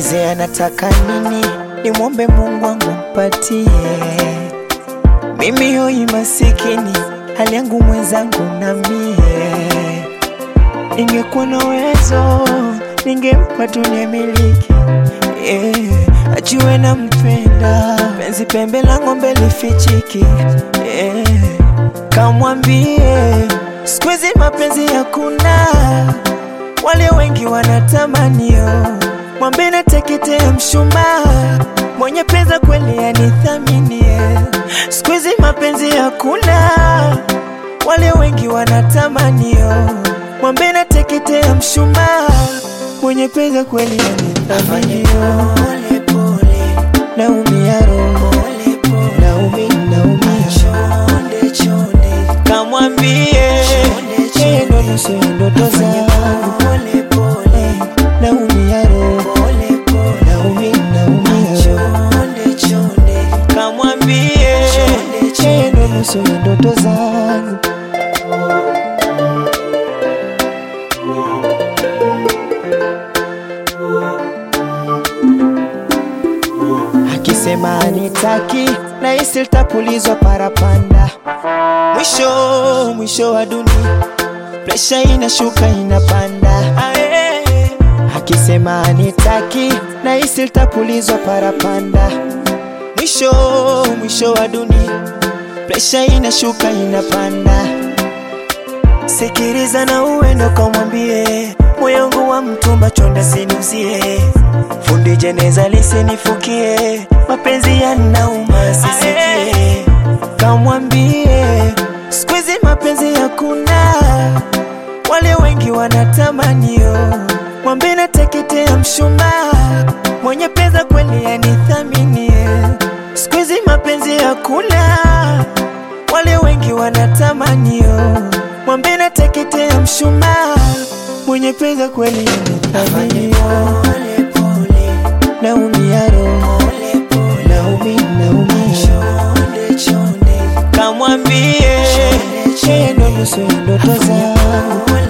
niulize anataka nini, nimwombe Mungu wangu mpatie. Mimi hoi masikini, hali yangu mwenzangu na mie. Ningekuwa na uwezo, ningempa dunia miliki yeah. Ajue na mpenda, penzi pembe la ng'ombe lifichiki yeah. Kamwambie siku hizi mapenzi hakuna, wale wengi wanatamanio, mwambe nateketea mshumaa, mwenye pesa kweli anithaminie. Siku hizi mapenzi hakuna, wale wengi wanatamanio, mwambe nateketea mshumaa, mwenye pesa kweli anithaminio. Naumia roho, naumi, naumia kamwambie yeye ndo nusu ya ndoto zangu. Naumia roho, naumi, naumia roho kamwambie yeye ndo nusu ya ndoto zangu. Akisema anitaki na hisi litapulizwa parapanda, mwisho mwisho wa dunia, presha inashuka inapanda. Ae. Akisema anitaki na hisi litapulizwa parapanda, mwisho mwisho wa dunia, presha inashuka inapanda. Sikiliza na uendo kamwambie, moyo wangu wa mtumba chonda sinuzie, fundi jeneza lisinifukie, mapenzi yanauma sisikie. Kamwambie siku hizi mapenzi hakuna, wale wengi wanatamanio, mwambe nateketea mshumaa, mwenye pesa kweli anithaminie. Siku hizi mapenzi hakuna, wale wengi wanatamanio, mwambe nateketea mshumaa, mwenye pesa kweli anithaminio. Naumia roho, naumi, naumia kamwambie yeye ndo nusu ya ndoto zangu.